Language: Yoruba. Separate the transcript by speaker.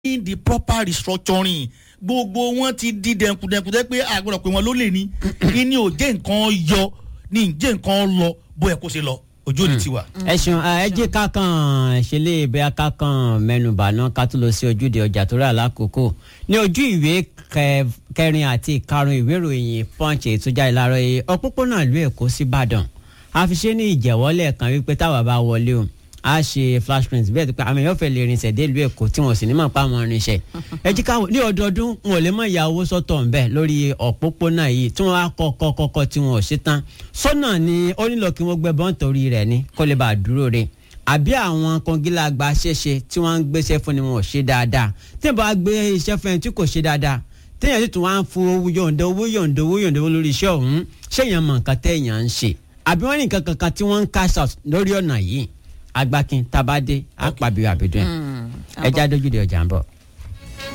Speaker 1: in the proper restructuring gbogbo wọn ti di dẹnkudẹnku tẹ pé àgbọ̀dọ̀ pé wọn ló lè ní ìní ò jẹ́ nǹkan yọ ní ìjẹ́ nǹkan lọ bóyá kó ṣe lọ ojú òní ti wà.
Speaker 2: ẹ ṣeun ẹ jẹ́ ká kàn ṣe lè bẹ́ẹ̀ ká kàn mẹ́nubà náà ká tó lọ sí ojúde ọjà tó rà lákòókò ní ojú ìwé kẹ- kẹrin àti ìkarùn ìwé ìròyìn punch ètò jáde láàárọ̀ yìí òpópónà ìlú èkó sí ìbàdàn a fi ṣe ní ìjẹ̀wọ́lẹ̀ kan wípé táwa bá wọlé o a ṣe flash print bẹ́ẹ̀ tó pé àmì yóò fẹ́ lè rinṣẹ́ dé ìlú èkó tí wọ́n sì ní mọ̀ pa àwọn rinṣẹ́ ẹ jí ká ní ọdọọdún wọn ò lè mọ ìyá owó sọ́tọ̀ ńbẹ lórí òpópónà yìí tí wọ́n á kọ́kọ́ kọ́kọ́ tí wọ́n ò ṣe tán sọ́nà ni ó nílò kí wọ́n gbẹ bọ́n torí rẹ̀ ni kó lè bá a dúró re àbí àwọn kọngílà gba ṣẹṣẹ tí wọ́n ń gbéṣẹ́ fún ni wọn ò ṣe dáadáa tí wọ́n bá gbé iṣẹ́ fún ẹni tí kò ṣe dáadáa téèyàn sì tún wá ń fún owó yọ̀ǹda owó yọ̀ǹda owó yọ̀ǹda owó lórí iṣẹ́ ọ̀hún ṣéèyàn mọ̀ nǹkan téèyàn ń ṣe àbí wọ́n ní nǹkan kankan tí wọ́n ń cash out lórí ọ̀nà yìí agbákin tabade apàbí àbẹ̀dùn ẹ̀ ẹja dójúde ọjà ń bọ̀.